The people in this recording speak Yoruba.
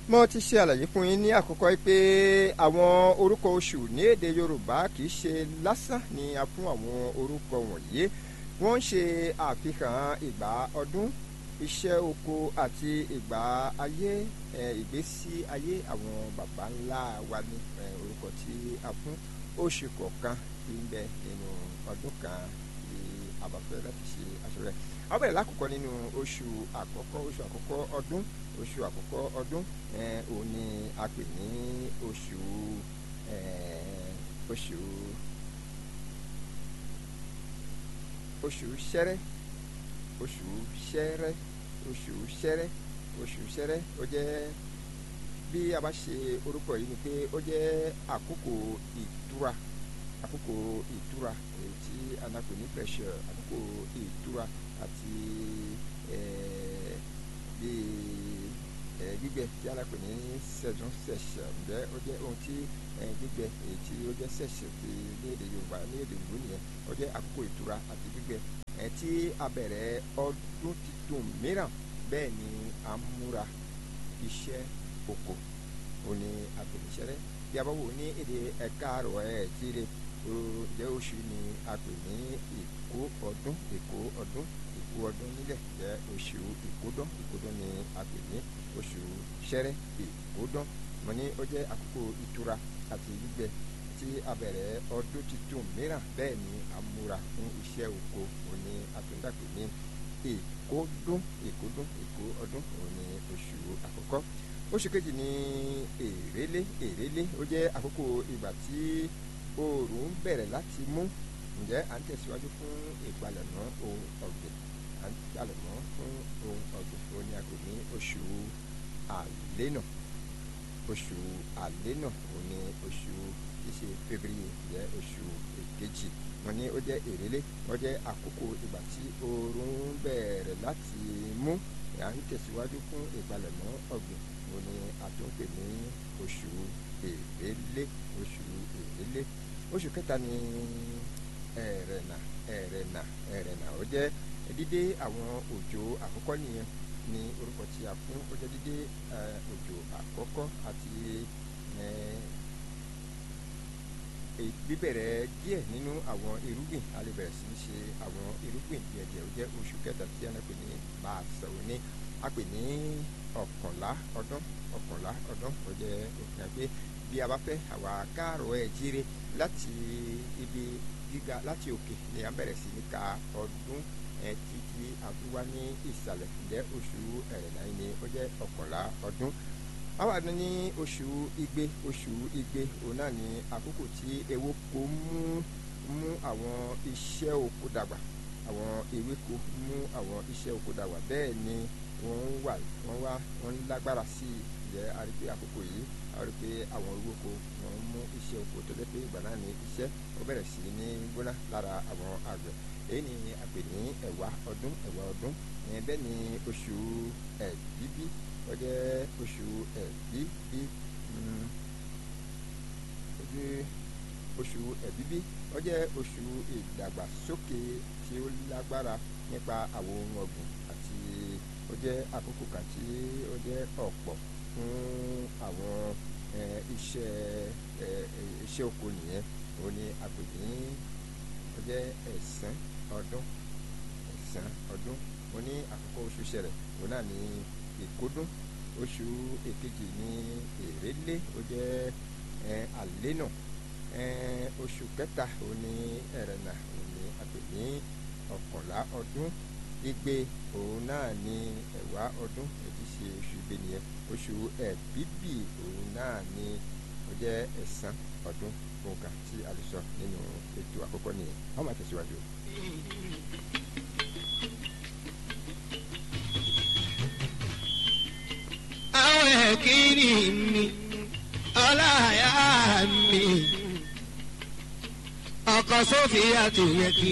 mo ti ṣe àlàyé fún yín ní àkọ́kọ́ pé àwọn orúkọ oṣù ní èdè yorùbá kì í ṣe lásán ni a fún àwọn orúkọ wọ̀nyí wọ́n ń ṣe àfihàn ìgbà ọdún iṣẹ́ oko àti ìgbà ayé ìgbésí ayé àwọn baba ńlá wa ní orúkọ tí a fún oṣù kọ̀ọ̀kan tí ń bẹ nínú ọdún kan tí a bá fẹ́ láti ṣe aṣọ rẹ̀ a bẹ̀rẹ̀ lákòókò nínú oṣù àkọ́kọ́ oṣù àkọ́kọ́ ọdún oṣù àkọ́kọ́ ọdún òun ni a pè ní oṣù oṣù oṣù ṣẹ́rẹ́ oṣù ṣẹ́rẹ́ oṣù ṣẹ́rẹ́ oṣù ṣẹ́rẹ́ ó jẹ́ bí a bá ṣe orúkọ yìí ni pé ó jẹ́ àkókò ìtura àkókò ìtura èyí tí anako ní pressure àkókò ìtura àti bíi gbígbẹ tí anako ní saison sèche ǹjẹ́ ó jẹ́ ohun tí gbígbẹ èyí tí ó jẹ́ sèche ti ní èdè Yorùbá ní èdè ìlú nìyẹn ó jẹ́ àkókò ìtura àti gbígbẹ tí a bẹ̀rẹ̀ ọdún tuntun mìíràn bẹ́ẹ̀ ni a ń múra iṣẹ́ oko ó ní àpèníṣẹ́rẹ́ bí a bá wò ní èdè ẹ̀ka àrò ẹ̀ jíire jẹ́ oṣù ni a pè ní ìkó ọdún ìkó ọdún ìkó ọdún nílẹ̀ jẹ́ oṣù ìkódán ìkódán ni a pè ní oṣù ṣẹ́rẹ́ ìkódán mo ní ó jẹ́ àkókò ìtura àti gbígbẹ tí a bẹ̀rẹ̀ ọdún tuntun mìíràn bẹ́ẹ̀ ni a múra fún iṣẹ́ oko òní àtúndàpè ní ìkódún ìkódún ìkó ọdún òní oṣù àkọ́kọ́ oṣù kejì ní èrèlé èrèlé ó jẹ́ àkókò ìgbà tí oòrùn bẹ̀rẹ̀ láti mú ǹjẹ́ à ń tẹ̀síwájú fún ìpalẹ̀mọ́ ohun ọ̀gbìn à ń palẹ̀mọ́ fún ohun ọ̀gbìn ó ní a pè ní oṣù àlénà oṣù àlénà ó ní oṣù tí ṣe fébríyé jẹ́ oṣù èkejì wọ́n ní ó jẹ́ èrèlé wọ́n jẹ́ àkókò ìgbà tí oòrùn bẹ̀rẹ̀ láti mú à ń tẹ̀síwájú fún ìpalẹ̀mọ́ ọ̀gbìn ó ní a tún pè ní oṣù èrèlé oṣù èrèlé oṣù kẹta ní ẹ̀rẹ̀nà ẹ̀rẹ̀nà ẹ̀rẹ̀nà ó jẹ́ dídé àwọn òjò àkọ́kọ́ nìyẹn ní orúkọ tí a fún ó jẹ́ dídé òjò àkọ́kọ́ àti bíbẹ̀rẹ̀ díẹ̀ nínú àwọn irúgbìn a lè bẹ̀rẹ̀ sí í ṣe àwọn irúgbìn díẹ̀díẹ̀ ó jẹ́ oṣù kẹta tí a pè ní bá a sọ̀rọ̀ ní a pè ní ọ̀kànlá ọdún ọ̀kànlá ọdún ó jẹ́ òfin àgbẹ̀ bí a bá fẹ́ àwa káàrọ̀ ẹ̀ jíire láti ibi gíga láti òkè ni a bẹ̀rẹ̀ sí ní ka ọdún ẹ̀ títí àtúwá ní ìsàlẹ̀ ǹjẹ́ oṣù ẹ̀rẹ̀nà yìí ni ó jẹ́ ọ̀kànlá ọdún àwa ní oṣù igbe oṣù igbe òun náà ni àkókò tí ewéko mú mú àwọn iṣẹ́ oko dàgbà àwọn ewéko mú àwọn iṣẹ́ oko dàgbà bẹ́ẹ̀ ni wọ́n wà wọ́n wá wọ́n lágbára sí i jẹ́ àrígbé àkókò yìí àrígbé àwọn ewéko wọ́n mú iṣẹ́ oko tó jẹ́ pé ìgbà náà ni iṣẹ́ ó bẹ̀rẹ̀ sí ní gbóná lára àwọn àgbẹ̀ èyí ni a pè ní ẹ̀wà ọdún ẹ̀wà ọdún bẹ́ẹ̀ ni oṣù ẹ̀bíbí ó jẹ́ oṣù ẹ̀bíbí oṣù ẹ̀bíbí ó jẹ́ oṣù ìdàgbàsókè tí ó lágbára nípa àwọn ohun ọ̀gbìn àti ó jẹ́ àkókò kan tí ó jẹ́ ọ̀pọ̀ fún àwọn iṣẹ́ iṣẹ́ oko nìyẹn òun ni a pè ní ó jẹ́ ẹ̀sán ọdún ẹ̀sán ọdún mo ní àkókò oṣù ṣẹlẹ̀ òun náà ní ìkódún oṣù èkejì ní èrèlé ó jẹ́ àlénà oṣù kẹta òun ní ẹ̀rẹ̀nà òun ní a pè ní ọ̀kànlá ọdún igbe òun náà ní ẹ̀wá ọdún èyí ṣe oṣù igbe nìyẹn oṣù ẹ̀bíbì òun náà ní ó jẹ́ ẹ̀sán ọdún nǹkan tí a lè sọ nínú ètò àkọ́kọ́ nìyẹn wọ́n máa tẹ̀síwájú. àwọn ẹ̀kíní mi ọláyà mi ọkọ̀ sófin àtòyẹ kí.